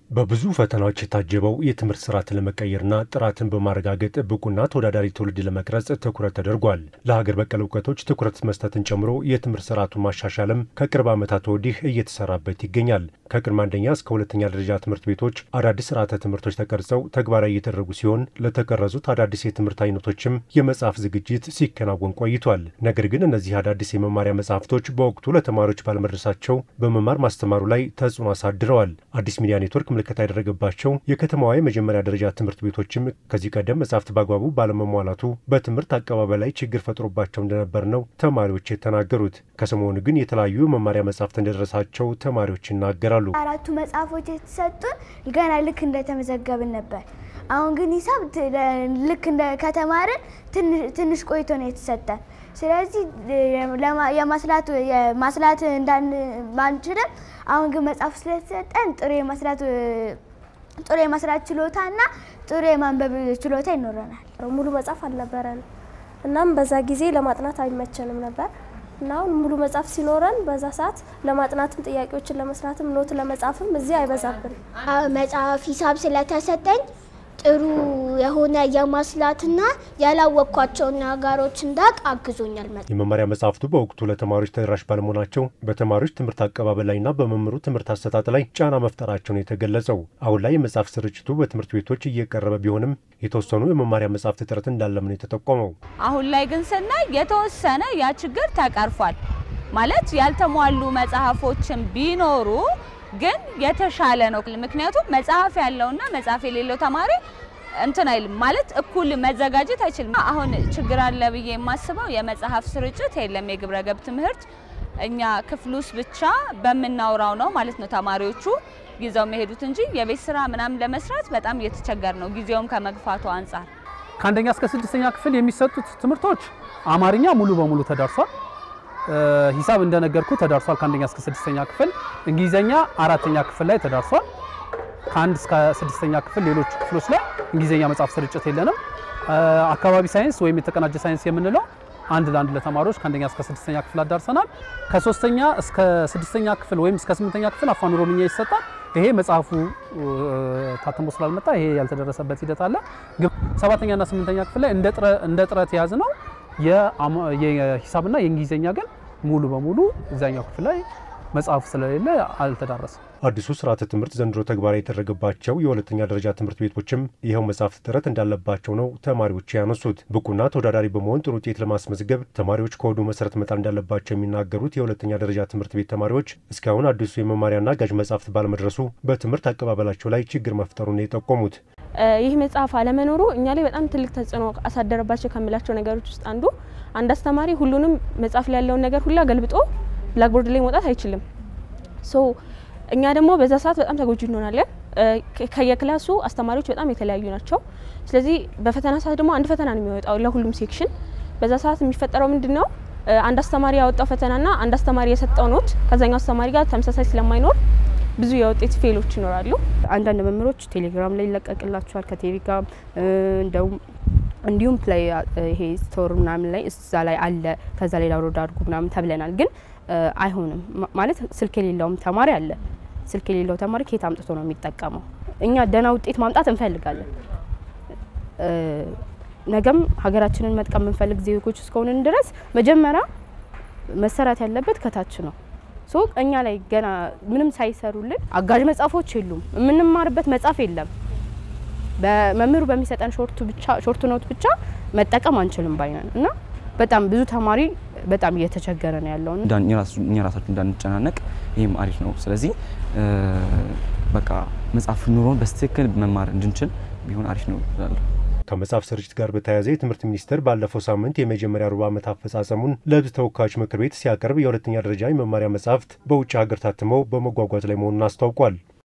በብዙ ፈተናዎች የታጀበው የትምህርት ስርዓትን ለመቀየርና ጥራትን በማረጋገጥ ብቁና ተወዳዳሪ ትውልድ ለመቅረጽ ትኩረት ተደርጓል። ለሀገር በቀል እውቀቶች ትኩረት መስጠትን ጨምሮ የትምህርት ስርዓቱን ማሻሻልም ከቅርብ ዓመታት ወዲህ እየተሰራበት ይገኛል። ከቅድመ አንደኛ እስከ ሁለተኛ ደረጃ ትምህርት ቤቶች አዳዲስ ስርዓተ ትምህርቶች ተቀርጸው ተግባራዊ እየተደረጉ ሲሆን ለተቀረጹት አዳዲስ የትምህርት አይነቶችም የመጽሐፍ ዝግጅት ሲከናወን ቆይቷል። ነገር ግን እነዚህ አዳዲስ የመማሪያ መጽሐፍቶች በወቅቱ ለተማሪዎች ባለመድረሳቸው በመማር ማስተማሩ ላይ ተጽዕኖ አሳድረዋል። አዲስ ሚዲያ ኔትወርክ ምልከታ ያደረገባቸው የከተማዋ የመጀመሪያ ደረጃ ትምህርት ቤቶችም ከዚህ ቀደም መጽሐፍት በአግባቡ ባለመሟላቱ በትምህርት አቀባበል ላይ ችግር ፈጥሮባቸው እንደነበር ነው ተማሪዎች የተናገሩት። ከሰሞኑ ግን የተለያዩ የመማሪያ መጽሐፍት እንደደረሳቸው ተማሪዎች ይናገራሉ። አራቱ መጽሐፎች የተሰጡን ገና ልክ እንደተመዘገብን ነበር። አሁን ግን ሂሳብ ልክ እንደ ከተማርን ትንሽ ቆይቶ ነው የተሰጠን። ስለዚህ የማስላት ማስላት እንዳንችልም አሁን ግን መጽሐፍ ስለተሰጠን ጥሩ የማስላት ጥሩ የመስራት ችሎታና ጥሩ የማንበብ ችሎታ ይኖረናል። ሙሉ መጽሐፍ አልነበረንም። እናም በዛ ጊዜ ለማጥናት አይመቸንም ነበር እና አሁን ሙሉ መጽሐፍ ሲኖረን በዛ ሰዓት ለማጥናትም ጥያቄዎችን ለመስራትም ኖት ለመጻፍም እዚህ አይበዛብንም። መጽሐፍ ሂሳብ ስለተሰጠኝ ጥሩ የሆነ የማስላትና ያላወቅኳቸውን ነገሮች እንዳቅ አግዞኛል። የመማሪያ መጽሐፍቱ በወቅቱ ለተማሪዎች ተደራሽ ባለመሆናቸው በተማሪዎች ትምህርት አቀባበል ላይና በመምህሩ ትምህርት አሰጣጥ ላይ ጫና መፍጠራቸውን የተገለጸው። አሁን ላይ የመጽሐፍ ስርጭቱ በትምህርት ቤቶች እየቀረበ ቢሆንም የተወሰኑ የመማሪያ መጽሐፍት እጥረት እንዳለም ነው የተጠቆመው። አሁን ላይ ግን ስናይ የተወሰነ ያ ችግር ተቀርፏል። ማለት ያልተሟሉ መጽሐፎችን ቢኖሩ ግን የተሻለ ነው። ምክንያቱም መጽሐፍ ያለውና መጽሐፍ የሌለው ተማሪ እንትን አይልም ማለት እኩል መዘጋጀት አይችልም። አሁን ችግር አለ ብዬ የማስበው የመጽሐፍ ስርጭት የለም። የግብረ ገብ ትምህርት እኛ ክፍል ውስጥ ብቻ በምናውራው ነው ማለት ነው ተማሪዎቹ ይዘው የሚሄዱት እንጂ የቤት ስራ ምናምን ለመስራት በጣም እየተቸገር ነው፣ ጊዜውም ከመግፋቱ አንጻር። ከአንደኛ እስከ ስድስተኛ ክፍል የሚሰጡት ትምህርቶች አማርኛ ሙሉ በሙሉ ተዳርሷል። ሂሳብ እንደነገርኩ ተዳርሷል ከአንደኛ እስከ ስድስተኛ ክፍል። እንግሊዘኛ አራተኛ ክፍል ላይ ተዳርሷል። ከአንድ እስከ ስድስተኛ ክፍል ሌሎች ክፍሎች ላይ እንግሊዘኛ መጽሐፍ ስርጭት የለንም። አካባቢ ሳይንስ ወይም የተቀናጀ ሳይንስ የምንለው አንድ ለአንድ ለተማሪዎች ከአንደኛ እስከ ስድስተኛ ክፍል አዳርሰናል። ከሶስተኛ እስከ ስድስተኛ ክፍል ወይም እስከ ስምንተኛ ክፍል አፋን ኦሮምኛ ይሰጣል። ይሄ መጽሐፉ ታትሞ ስላልመጣ ይሄ ያልተደረሰበት ሂደት አለ። ግን ሰባተኛና ስምንተኛ ክፍል ላይ እንደ ጥረት የያዝ ነው የሂሳብና የእንግሊዝኛ ግን ሙሉ በሙሉ እዚያኛው ክፍል ላይ መጽሐፍ ስለሌለ አልተዳረሰም። አዲሱ ስርዓተ ትምህርት ዘንድሮ ተግባራዊ የተደረገባቸው የሁለተኛ ደረጃ ትምህርት ቤቶችም ይኸው መጽሐፍት እጥረት እንዳለባቸው ነው ተማሪዎች ያነሱት። ብቁና ተወዳዳሪ በመሆን ጥሩ ውጤት ለማስመዝገብ ተማሪዎች ከወዲሁ መሰረት መጣል እንዳለባቸው የሚናገሩት የሁለተኛ ደረጃ ትምህርት ቤት ተማሪዎች እስካሁን አዲሱ የመማሪያና አጋዥ መጽሐፍት ባለመድረሱ በትምህርት አቀባበላቸው ላይ ችግር መፍጠሩን ነው የጠቆሙት። ይህ መጽሐፍ አለመኖሩ እኛ ላይ በጣም ትልቅ ተጽዕኖ አሳደረባቸው ከሚላቸው ነገሮች ውስጥ አንዱ አንድ አስተማሪ ሁሉንም መጽሐፍ ላይ ያለውን ነገር ሁላ ገልብጦ ብላክቦርድ ላይ መውጣት አይችልም። ሶ እኛ ደግሞ በዛ ሰዓት በጣም ተጎጂ እንሆናለን። ከየክላሱ አስተማሪዎች በጣም የተለያዩ ናቸው። ስለዚህ በፈተና ሰዓት ደግሞ አንድ ፈተና ነው የሚወጣው ለሁሉም ሴክሽን። በዛ ሰዓት የሚፈጠረው ምንድን ነው? አንድ አስተማሪ ያወጣው ፈተናና አንድ አስተማሪ የሰጠው ኖት ከዛኛው አስተማሪ ጋር ተመሳሳይ ስለማይኖር ብዙ የውጤት ፌሎች ይኖራሉ። አንዳንድ መምህሮች ቴሌግራም ላይ ይለቀቅላቸዋል ከቴሌግራም እንደውም እንዲሁም ፕላይ ይሄ ስቶር ምናምን ላይ እዛ ላይ አለ ከዛ ላይ ዳውንሎድ አድርጉ ምናምን ተብለናል። ግን አይሆንም ማለት ስልክ የሌለውም ተማሪ አለ። ስልክ የሌለው ተማሪ ከየት አምጥቶ ነው የሚጠቀመው? እኛ ደህና ውጤት ማምጣት እንፈልጋለን። ነገም ሀገራችንን መጥቀም የምንፈልግ ዜጎች እስከሆንን ድረስ መጀመሪያ መሰራት ያለበት ከታች ነው። ሶ እኛ ላይ ገና ምንም ሳይሰሩልን አጋዥ መጽሐፎች የሉም። የምንማርበት መጽሐፍ የለም። በመምህሩ በሚሰጠን ሾርቱ ብቻ ሾርት ኖት ብቻ መጠቀም አንችልም ባይነን እና በጣም ብዙ ተማሪ በጣም እየተቸገረ ነው ያለው። እኛ ራሳችን እንዳንጨናነቅ ይህም አሪፍ ነው። ስለዚህ በቃ መጽሐፍ ኑሮን በስትክክል መማር እንድንችል ቢሆን አሪፍ ነው እላለሁ። ከመጽሐፍ ስርጭት ጋር በተያያዘ የትምህርት ሚኒስቴር ባለፈው ሳምንት የመጀመሪያ ሩብ ዓመት አፈጻጸሙን ለሕዝብ ተወካዮች ምክር ቤት ሲያቀርብ የሁለተኛ ደረጃ የመማሪያ መጽሐፍት በውጭ ሀገር ታትመው በመጓጓዝ ላይ መሆኑን አስታውቋል።